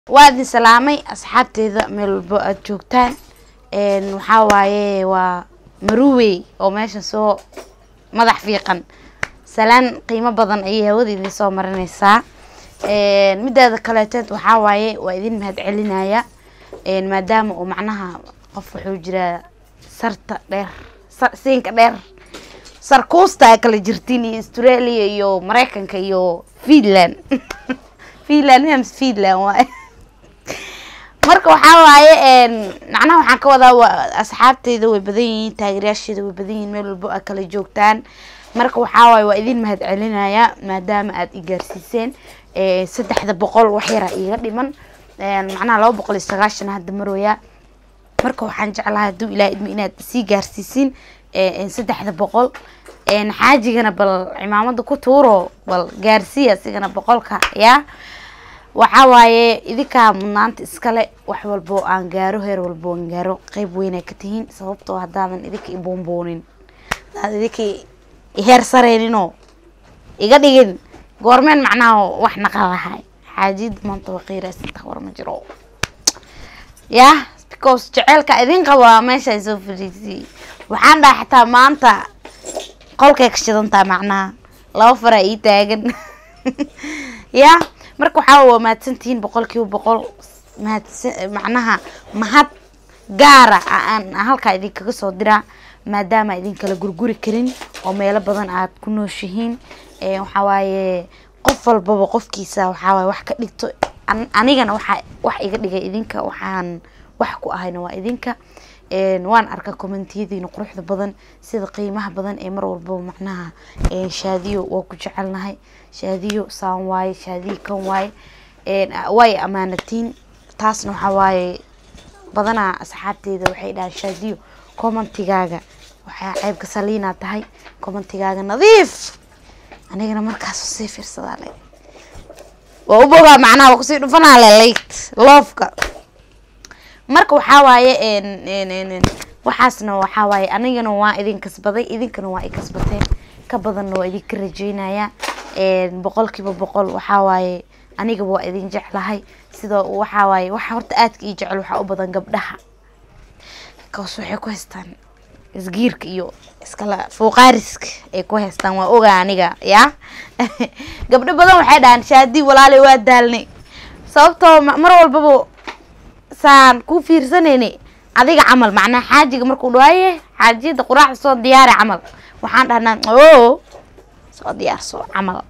waa idin salaamay asxaabteeda meel walbo aada joogtaan waxaa waaye waa maruwey oo meesha soo madax fiiqan salaan qiimo badan ayay hawada idin soo marineysaa mideeda kaleeteed waxaa waaye waa idin mahad celinaya maadaama uu macnaha qof wuxuu jiraa sarta dheer siinka dheer sarkuusta ay kala jirtiin iyo australia iyo mareykanka iyo finland finland miams finland waaye marka waxaa waaye macnaha waxaan ka wadaa waa asxaabteyda way badan yihiin taageerayaasheeda way badan yihiin meel walbo a kala joogtaan marka waxaa waaye waa idin mahad celinaya maadaama aada i gaarsiiseen saddexda boqol wax yara iiga dhiman macnaha laba boqol iyo sagaashan hadda marooya marka waxaan jeclahay hadduu ilaah idmo inaad sii gaarsiisin saddexda boqol xaajigana bal cimaamada ku tuuro bal gaarsiiya sigana boqolka yaa waxaa waaye idinkaa mudnaanta iskale wax walbo aan gaaro heer walbo aan gaaro qeyb weynaa ka tihiin sababtoo haddaadan idinka iboonboonin hadaad idinka heer sareyninoo iga dhigin goormeen macnaha wax naqalahay xaajiyada maanta waa qiiraasanta war ma jiro yah because jeceelka idin qabaa meesha ay soo fariisiyey waxaan dhaha xataa maanta qolkay ka shidantaa macnaha laba faraa ii taagan ya marka waxaa waa mahadsantihiin boqol kiiba boqol mahadsan macnaha mahad gaara aan halkaa idinkaga soo diraa maadaama idin kala gurguri karin oo meelo badan aad ku nooshihiin waxaa waaye qof walbaba qofkiisa waxaa waaye wax ka dhigto anigana waxaa wax iga dhigay idinka waxaan wax ku ahayna waa idinka waan arkaa commentiyadiina quruxda badan sida qiimaha badan ee mar walbaba macnaha shaadiyo waa ku jecelnahay shaadiyo saan waaye shaadiyo kan waaye way amaanatiin taasna waxaa waaye badanaa asxaabteeda waxay dhahaan shaadiyo commentigaaga waxaa ceybka saliinaa tahay commentigaaga nadiif anigana markaas sii fiirsadaa le waa u bogaa macnaha waa kusii dhufanaa le late loofka marka waxaa waaye waxaasna waxaa waaye anigana waa idin kasbaday idinkana waa i kasbateen ka badanna waa idinka rajeynaya boqol kiiba boqol waxaa waaye anigaba waa idin jeclahay sida waxaa waaye waxa horta aadka ii jecel waxaa u badan gabdhaha kaas waxay ku haystaan isgiirka iyo iskala fuuqaariska ay ku haystaan waa ogaa aniga ya gabdho badan waxay dhahaan shaadi walaaley waa daalnay sababtoo mar walbaba saan ku fiirsanayne adiga camal macnaha xaajiga markuu dhawaaye xaajiyada quraacda soo diyaari camal waxaan dhahnaa o soo diyaarso camal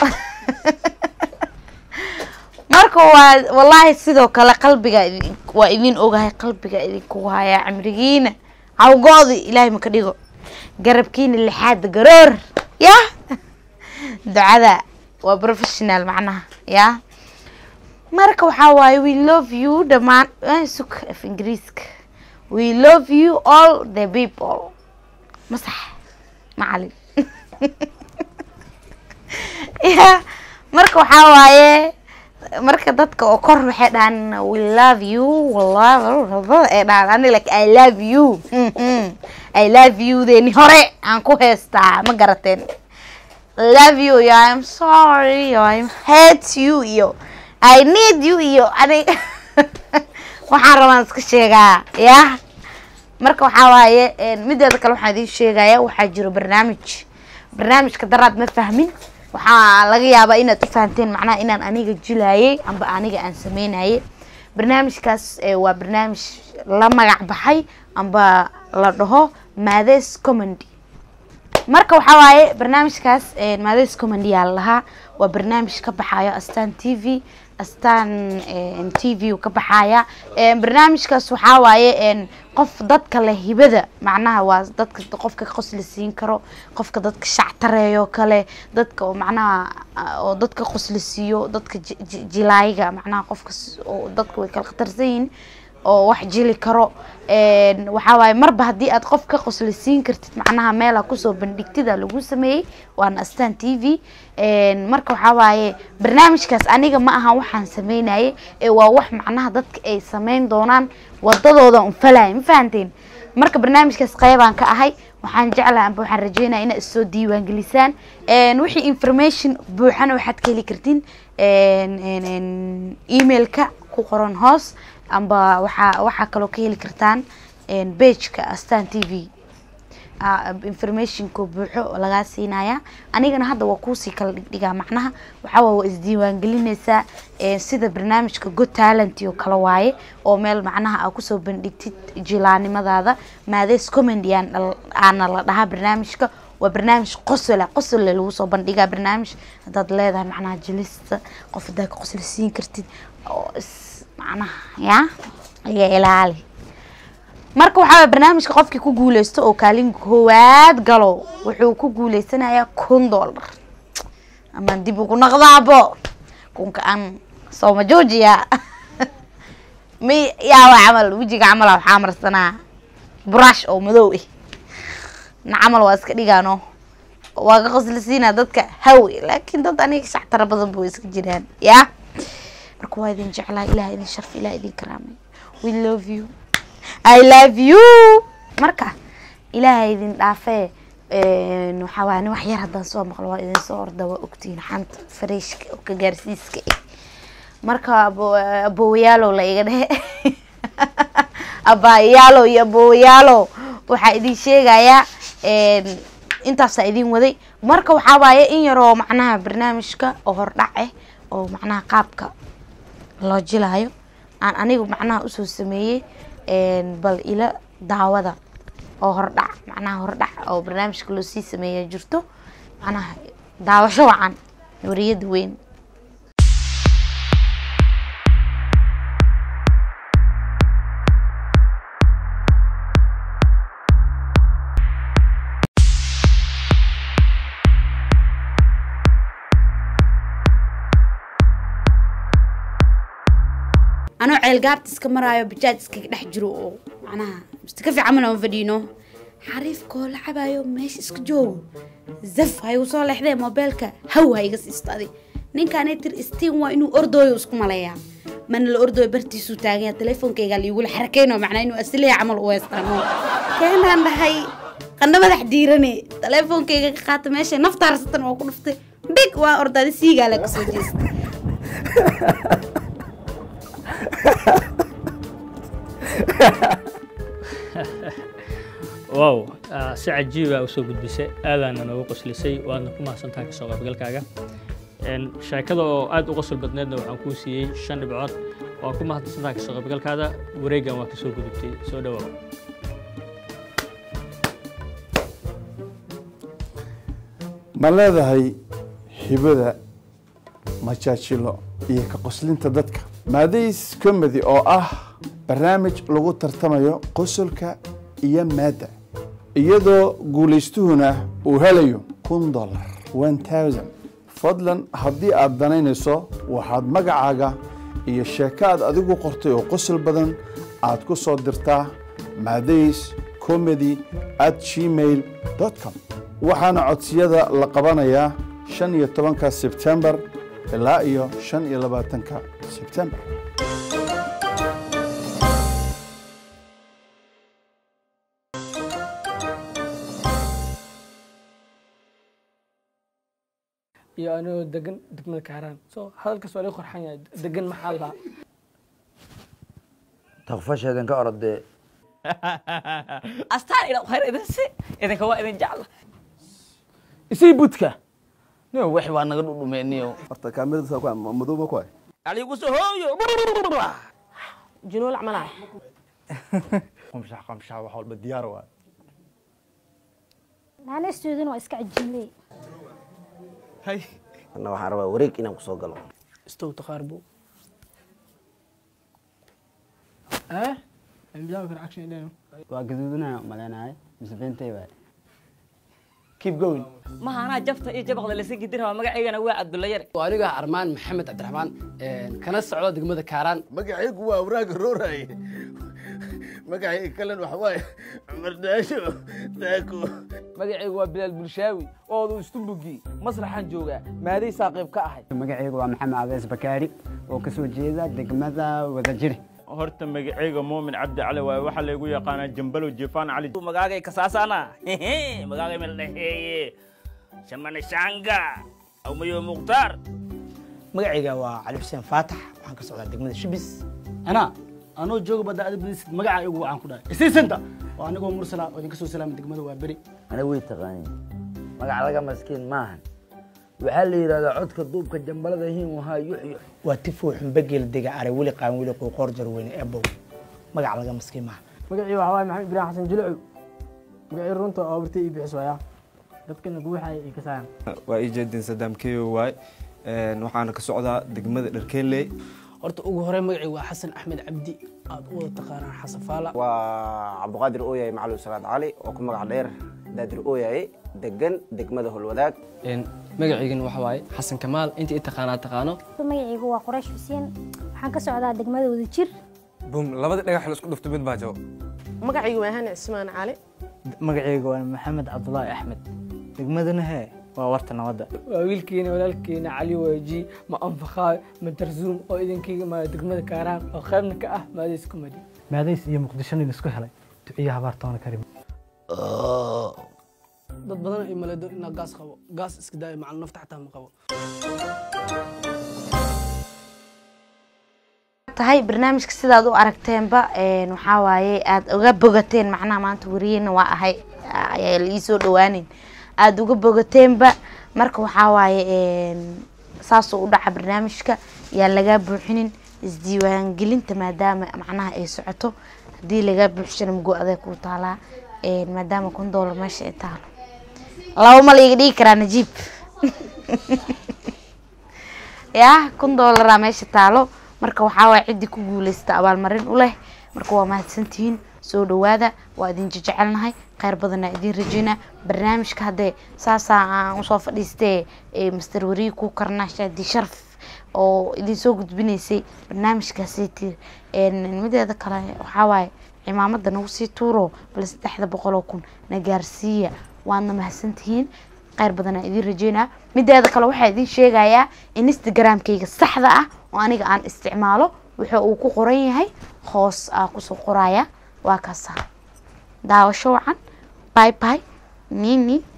marka waa wallaahi sidoo kale qalbiga waa idin ogahay qalbiga idinkugu hayaa cimrigiina hawgoodi ilaahay maka dhigo garabkiina lixaada garoor yah ducada waa professional macnaha yah marka waxaa waaye we love you dhamaan suk af ingiriiska we love you all the people masax macalin ya marka waxaa waaye marka dadka oo kor waxay dhahaan we love you ee dhahaan ani like i love you i love you deni hore aan ku heystaa ma garateen love you yo i'm sorry yo i'm hate you iyo i need you iyo ani waxaan rabaan iska sheegaa yah marka waxaa waaye mideeda kale waxaan idin sheegaya waxaa jiro barnaamij barnaamijka daraad ma fahmin waxaa laga yaabaa inaad u fahanteen macnaha inaan aniga jilayay amba aniga aan sameynayay barnaamijkaas waa barnaamij la magac baxay amba la dhaho maades commendy marka waxaa waaye barnaamijkaas maades commendy yaa la lahaa waa barnaamij ka baxayo astan t v astaan t v ka baxaya barnaamijkaas waxaa waaye qof dadka leh hibada macnaha waa dadka qofka qosla siin karo qofka dadka shactareeyo kale dadka oo macnaha oo dadka qosla siiyo dadka jilaayiga macnaha qofka oo dadka way kala khatarsan yihiin oo wax jili karo waxaa waaye marba haddii aad qof ka qosla siin kartid macnaha meela kusoo bandhigtida lagu sameeyey waana astaan t v marka waxaa waaye barnaamijkaas aniga ma ahan waxaan sameynayay ee waa wax macnaha dadka ay sameyn doonaan wadadooda unfalaya ma fahanteen marka barnaamijkaas qeybaan ka ahay waxaan jeclaha amba waxaan rajeynaya inaad isoo diiwaangelisaan wixii information buuxana waxaad ka heli kartiin emailka ku qoran hoos amba waxaa waxaa kaloo ka heli kartaan bageka astan t v informationka buuxo oo lagaa siinaya anigana hadda waa kuusii kala dhigdhigaa macnaha waxaawaa waa isdiiwaangelinaysaa sida barnaamijka good talent oo kale waaye oo meel macnaha aa kusoo bandhigtid jilaanimadaada maadees comedy aana la dhahaa barnaamijka waa barnaamij qosola qosole lagu soo bandhigaa barnaamij haddaad leedahay macnaha jilista qof haddaa ka qosol siin kartid oo is macnaha ya iga ilaali marka waxaa barnaamijka qofkii ku guuleysto oo kaalin koowaad galo wuxuu ku guuleysanayaa kun dollar amaan dib ugu naqdaabo kunka aan sooma joojiya may yaawa camal wejiga camal waxaa marsanaa brush oo madow ah na camal waa iska dhigaano waa ka qoslisiinaa dadka hawe laakiin dad aniga shactara badan ba way iska jiraan ya marka waa idin jeclaa ilaah idin sharf ilaah idin karaamay we love you i love you marka ilaahay idin dhaafee waxaa waaya nin wax yar haddaan soo maqlo waa idin soo orda waa ogtihiin xanta fareshka oo ka gaarsiiska ah marka aboowayaalow la iga dhehe abaayaalo iyo aboowayaalo waxaa idin sheegayaa intaasaa idin waday marka waxaa waaye in yaroo macnaha barnaamijka oo hordhac ah oo macnaha qaabka loo jilaayo aan anigu macnaha usoo sameeyey bal ila daawada oo hordhac macnaha hordhac oo barnaamijka loo sii sameeya jirto macnaha daawasho wacan wariyada weyn anoo ceelgaabta iska maraayo bajaaj iskaga dhex jiro oo macnaha mustaka fiican aan fadhiino xariifkoo la cabaayo meesha iska joogo zaf ha igu soo leexdee moobeelka haw ha iga siistaaday ninkaanay tir istiin waa inuu ordooyo isku maleeyaa mana la ordooyo bartiisuu taaganya teleefonkayga liigula xarakeyno macnaa inuu asliya camal u heestaano keenaan dhahay qana madax diirane teleefonkayga ka qaata meesha naftaarasatan oo ku dhuftay big waa ordaada siigaala kasoo jeesta wow si cajiiba usoo gudbisay aadaana noogu qoslisay waadna ku mahadsantahay kasoo qaybgalkaaga sheekada oo aad u qosol badneedna waxaan kuu siiyey shan dhibcood waa ku mahadsantahay kasoo qaybgalkaada wareegan waa kasoo gudubtay soo dhawow ma leedahay hibada majaajilo iyo ka qoslinta dadka maadays comedy oo ah barnaamij lagu tartamayo qosolka iyo maadda iyadoo guulaystuhuna uu helayo kun dollar one thousand fadlan haddii aad danaynayso waxaad magacaaga iyo sheeko aad adigu qortay oo qosol badan aad ku soo dirtaa maadays comedy at gmail com waxaana codsiyada la qabanayaa shan iyo tobanka sebtembar ilaa iyo shan iyo labaatanka sebtembar iyo anigoo degan degmada kaaraan so hadalkaas waa laga qorxan yahay degan maxaa lahaa takfasheedan ka orodee astaan idha khayr idinsi idinka waa idin jecla isii budka niyo wixii waa naga dhudhumeeniyo horta kaamirada madooba ku hay aligu soo hooyo junuul camalaha qamshax qamshax wax walba diyaar waa naanastooduna waa iska cajiinley anna waxaan rabaa wareeg inaan kusoo galo istow taqaarbo eh bilaabi kara action idheno waa gaduudinaya malaynahay mise beentay waay keep going maha anaa jabta iyo jabaqda lasi gidin rabaa magacaygana waa cabdulla yare aniga armaan maxamed cabdiraxmaan kana socdo degmada kaaraan magacaygu waa awraaga rooraye magacayga kalen waxa waaye cumar daasho daako magacaygu waa bilaal bulshaawi oodu istumbugi masraxaan joogaa maaday saaqiib ka ahay magacaygu waa maxamed abees bakaari oo kasoo jeeda degmada wadajir horta magacayga muumin cabdi cali waaye waxaa laygu yaqaanaa jambalo jefaan cali magaagay kasaasaana magaagay mel dhaheeye shamane shanga awmayo mukhtaar magacayga waa cali xuseen faatax waxaan ka socdaa degmada shibis anaa anoo jooga badda aad badisid magaca igu waxaan ku dhahay isiisanta waa anigoo mursala oo idinka soo salaamay degmada waa beri ana way taqaaniin magac laga maskiin maahan waxaa la yidhahdaa codka duubka jambalada hiin wahaa yuxyux waa tifuu xumbageel dega are weli qaan weli quuqoor jarweyne ebow magac laga maskiin maaha magacii waxaa waaye maxamed ibraahim xasan jilcu magacii runta oo bartay ii bixis waaya dadkana guuxaya ay ka saayaan waa ii jeedin sadaam keyo waay waxaana ka socdaa degmada dharkeeley horta ugu horey magacii waa xasan axmed cabdi aad u wada taqaanaan xasan faala waa cabdiqaadir ooyaye macalin salaad cali oo ku magac dheer daadir ooyaye degan degmada holwadaag magaciigan waxa waaye xasan kamaal inta i taqaanaa taqaano magacaygu waa quraysh xuseen waxaan ka socdaa degmada wadajir bum labada dhagax la isku dhufto mid baa jabo magacaygu waa hani cismaan cali magacayga waa maxamed cabdulaahi axmed degmadana hee waa warta nabadda waa wiilkeena walaalkeena cali waaji ma anfaqaa ma darzuum oo idinkiiga ma degmada kaaraan oo qaybna ka ah maadays kumadi maadays iyo muqdishona la isku helay duciya habaartoona karim dad badan ay maleedo inaa gaas qabo gaas iska daayo macal nafta xataa ma qabo tahay barnaamijka sidaad u aragteenba waxaa waaye aada uga bogateen macnaha maanta wariyena waa ahay ayaa la iisoo dhawaaneyn aada uga bogateenba marka waxaa waaye saasoo u dhaca barnaamijka yaan lagaa buuxinin isdiiwaangelinta maadaama macnaha ay socoto haddii lagaa buuxshana mago aday kuu taalaa maadaama kun doolar meesha ay taalo laba ma laiga dhigi karaa najiib ya kun doolaraa meesha taalo marka waxaa waay ciddii ku guuleysta abaalmarin u leh marka waa mahadsantihiin soo dhawaada waa idin jejecelnahay kheyr badanaa idin rajeynaa barnaamijka haddee saasaa aan usoo fadhiistee master wariyi ku karnaa shaadi sharaf oo idin soo gudbinaysay barnaamijkaasiti mideeda kale waxaa waaye cimaamada nagu sii tuuro bal saddexda boqol oo kun na gaarsiiya waadna mahadsantihiin kheyr badanaa idin rajeynaa mideeda kale waxaa idin sheegayaa instagramkayga saxda ah oo aniga aan isticmaalo wuxuu uu ku qoran yahay hoos aa kusoo qoraya waa kaasa daawasho wacan bye bye nini